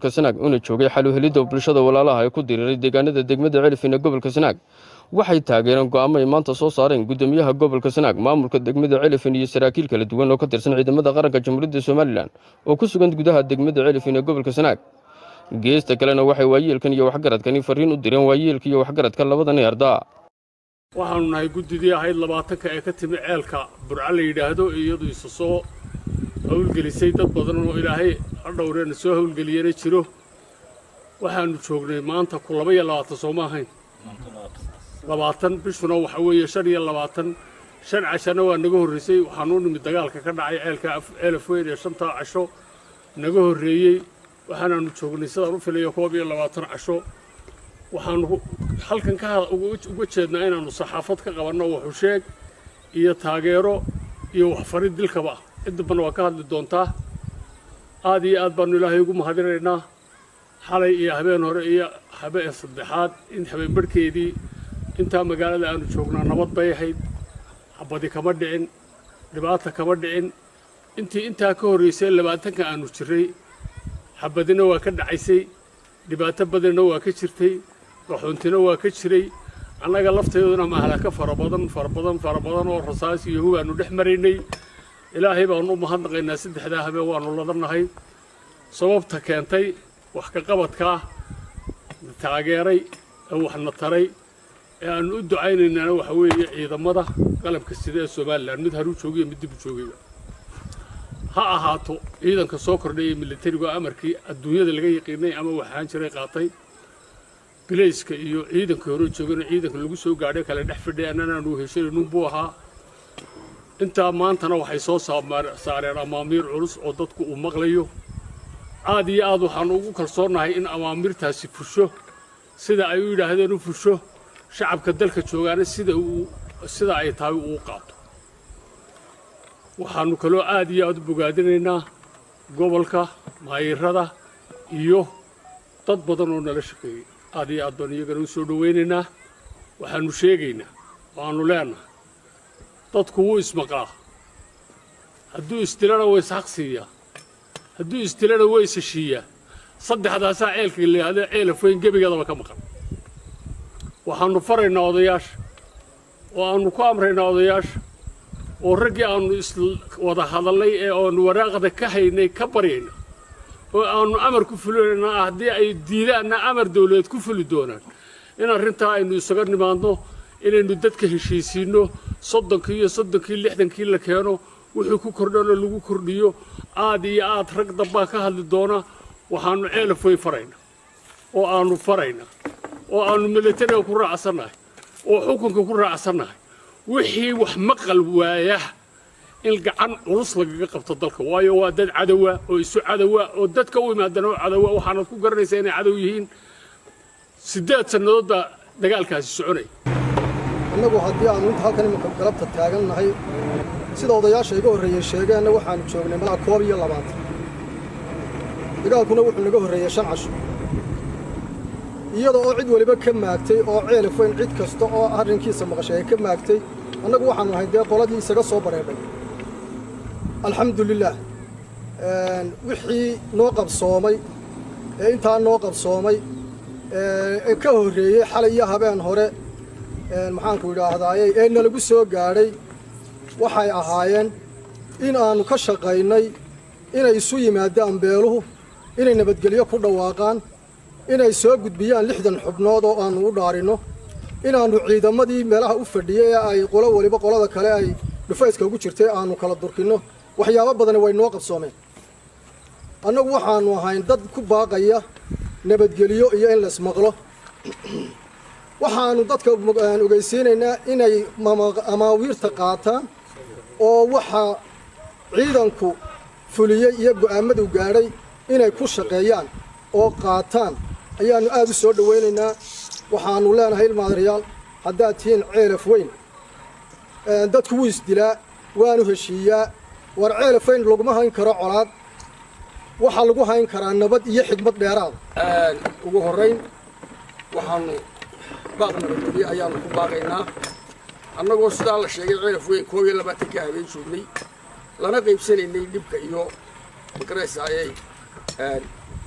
gobolka sanaag una joogay xaluhelidda bulshada walaalaha ee ku diriiray deegaanada degmada celifin ee gobolka sanaag waxay taageereen go'aamo ay maanta soo saareen guddoomiyaha gobolka sanaag maamulka degmada celifin iyo saraakiil kala duwan oo ka tirsan ciidamada qaranka jamhuuriyadda somalilan oo ku sugan gudaha degmada celifin ee gobolka sanaag geesta kalena waxay waayeelkan iyo waxgaradkani fariin u direen waayeelka iyo waxgaradka labadani ardaa waxaanu nahay guddidii ahayd labaatanka ee ka timi ceelka burca la yidhaahdo iyadu isa soo howlgelisay dad badan oo ilaahay hadhowreena soo howlgeliyana jiro waxaanu joognay maanta ku laba iyo labaatan soo ma ahayn labaatan bishuna waxa weeye shan iyo labaatan shan cashana waa naga horraysay waxaanu u nimid dagaalka ka dhacay ceelka ceelaf weyn ee shantaa casho naga horreeyey waxaanaanu joognay sidaan u filayo koob iyo labaatan casho waxaanu halkan ka uga jeednaa inaannu saxaafad ka qabanno waxusheeg iyo taageero iyo waxfarid dilkaba ciddabana waa ka hadli doontaa aad iyo aad baannu ilaahay ugu mahadinaynaa xalay iyo habeen hore iyo habeen saddexaad in habeen barhkeedii intaa magaalada aanu joognaa nabad bay ahayd xabadi kama dhicin dhibaata kama dhicin intii intaa ka horraysay labaatanka aanu jirray xabadina waa ka dhacaysay dhibaato badanna waa ka jirtay qaxoontina waa ka jiray annaga lafteeduna mahalaka fara badan fara badan fara badan oo rasaas iyo hubaannu dhex maraynay ilaahay baannu u mahadnaqaynaa saddexdaa habeen waannu ladannahay sababta keentay wax ka qabadkaa na taageeray ee waxna taray ee aannu u ducaynaynaana waxa weeye ciidamada qalabka sida ee somalilan mid haruu joogiyo mid dibu joogayba ha ahaato ciidanka soo kordhaya militarigu amarkii adduunyada laga yaqiinay ama waxaan jiray qaatay bilayska iyo ciidankii hore joogana ciidanka lagu soo gaadhay kale dhex fidhay annanaanu heshanaynin buu ahaa intaa maantana waxay soo saareen amaamiir culus oo dadku uu maqlayo aad iyo aad waxaannu ugu kalsoonnahay in amaamiirtaasi fusho sida ay u yidhaahdeen u fusho shacabka dalka joogaana sida uu sida ay tahay uu qaato waxaannu kaloo aad iyo aad u bogaadinaynaa gobolka maayirada iyo dad badan oo nala shaqeeyey aad iyo aad baanu iyagana u soo dhowaynaynaa waxaannu sheegaynaa waannu leenahay dadku wuu ismaqlaa hadduu isdilana waa ishaq siiyaa hadduu isdilana waa isheshiiyaa saddexdaasaa ceelka layihahda ceelaf weyn gebigeedaba ka maqan waxaannu faraynaa odayaasha oo aannu ku amraynaa odayaasha oo raggii aannu iswada hadallay ee aannu waraaqda ka haynay ka baryayna oo aannu amar ku fulinaynaa haddii ay diidaanna amar dawladeed ku fuli doonaan in arrintaa aynu isaga nimaadno inaynu dadka heshiisiinno soddonkii iyo soddonkii lixdankii la keeno wuxuu ku kordhana lagu kordhiyo aad iyo aad rag dambaa ka hadli doona waxaannu ceelaf weyn faraynaa oo aannu faraynaa oo aannu militariga ku raacsannahay oo xukunka ku raacsannahay wixii wax maqal waaya in gacan culus lagaga qabto dalka waayo waa dad cadowa oo isu cadowa oo dadka u imaadana oo cadowa waxaanad ku garanaysaa inay cadow yihiin siddeed sannadood baa dagaalkaasi soconaya innagu haddii aannu inta halkan iminka galabta taagan nahay sida odayaasha iga horreeyey sheegeenna waxaannu joognay malaa koob iyo labaatan dagaalkuna wuxuu naga horreeyey shan casho iyada oo cid weliba ka maagtay oo ceelaf weyn cid kasta oo arrinkiisa maqashay ay ka maagtay annagu waxaannu ahay dee qoladii isaga soo bareedhay alxamdulilaah wixii noo qabsoomay ee intaa noo qabsoomay ee ka horreeyey xalay iyo habeen hore maxaanku idhaahdaaye ee nalagu soo gaadhay waxay ahaayeen in aannu ka shaqaynay inay isu yimaadaan beeluhu inay nabadgelyo ku dhawaaqaan inay soo gudbiyaan lixdan xubnood oo aannu u dhaarinno inaannu ciidamadii meelaha u fadhiyey ee ay qolo weliba qolada kale ay dhufayska ugu jirtay aannu kala durkinno waxyaabo badani way noo qabsoomeen annagu waxaannu ahayn dad ku baaqaya nabadgelyo iyo in laismaqlo waxaannu dadka ogeysiinaynaa inay amaawiirta qaataan oo waxa ciidanku fuliyey iyo go'aammadu gaadhay inay ku shaqeeyaan oo qaataan ayaannu aad u soo dhowaynaynaa waxaannu leenahay ilmaadarayaal haddaad tihiin ceelaf weyn dadku wuu isdilaa waanu heshiiyaa war ceelaf weyn laguma hayn karo colaad waxaa lagu hayn karaa nabad iyo xigmad dheeraada ugu horrayn waxaannu baaq nabadgelyo ayaannu ku baaqaynaa annagoo sidaa la sheegay ceelaf weyn koob iyo labaatanka habeen joognay lana qaybsanaynay dhibka iyo magaraysaayay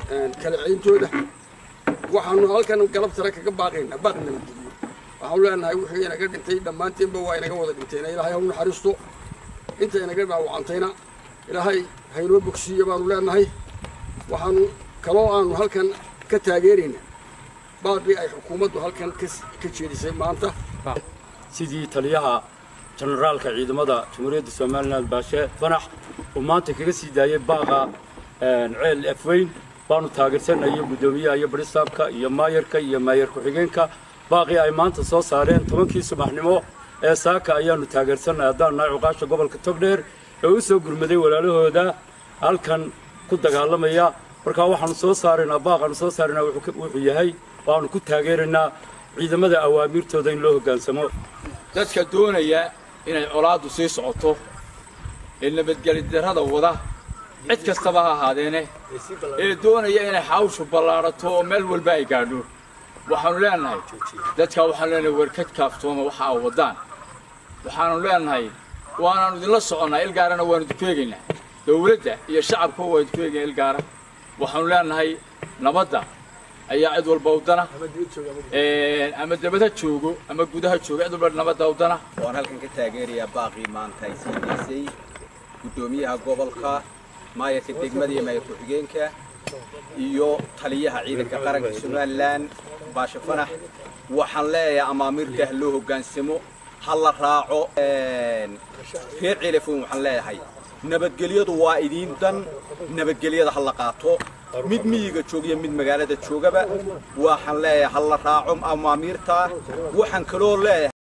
kala ceyntooda waxaanu halkan galabtara kaga baaqaynaa baaq nabadgeliyo waxaanu leenahay wixii inaga dhintay dhammaanteenba waa inaga wada dhinteena ilaahay ha u naxariisto inta inaga dhaawacantayna ilaahay haynoo bogsiiya baanu leenahay waxaanu kaloo aanu halkan ka taageeraynaa baaqii ay xukuumaddu halkan ka jeedisay maanta sidii taliyaha jenaraalka ciidamada jamhuuriyadda somalilan baashe fanax uu maanta kaga sii daayey baaqa ceel afweyn baanu taageersanaya guddoomiyaha iyo baristaabka iyo maayarka iyo maayar ku-xigeenka baaqii ay maanta soo saareen tobankii subaxnimo ee saaka ayaanu taageersanay haddaan nahay cuqaasha gobolka togdheer ee u soo gurmaday walaalahooda halkan ku dagaalamaya markaa waxaanu soo saaraynaa baaqaanu soo saaraynaa wuxuu yahay waanu ku taageeraynaa ciidamada awaamiirtooda in loo hoggaansamo dadka doonaya inay colaaddu sii socoto ee nabadgeli darrada wada cid kastaba ha ahaadeene ee doonaya inay xawshu ballaadhato oo meel walba ay gaadho waxaanu leenahay dadka waxaanu leenahay warkad kaaftooma waxa a waddaan waxaanu leenahay waanaanu idinla soconnaa ilgaarana waanu idinku eegaynaa dawladda iyo shacabka waa idinku eegaya ilgaara waxaanu leenahay nabadda ayaa cid walba udana ama dabada joogo ama gudaha joogo cid walba nabadda udana waan halkan ka taageerayaa baaqii maanta ay sii daysay guddoomiyaha gobolka maayarka degmada iyo maayar ku-xigeenka iyo taliyaha ciidanka qaranka somalilan baashe fanax waxaan leeyahay amaamiirka ha loo hoggaansamo ha la raaco reer celefon waxaan leeyahay nabadgelyadu waa idiin dan nabadgelyada ha la qaato mid miyiga joogiyo mid magaalada joogaba waxaan leeyahay ha la raaco amaamiirta waxaan kaloo leeyahay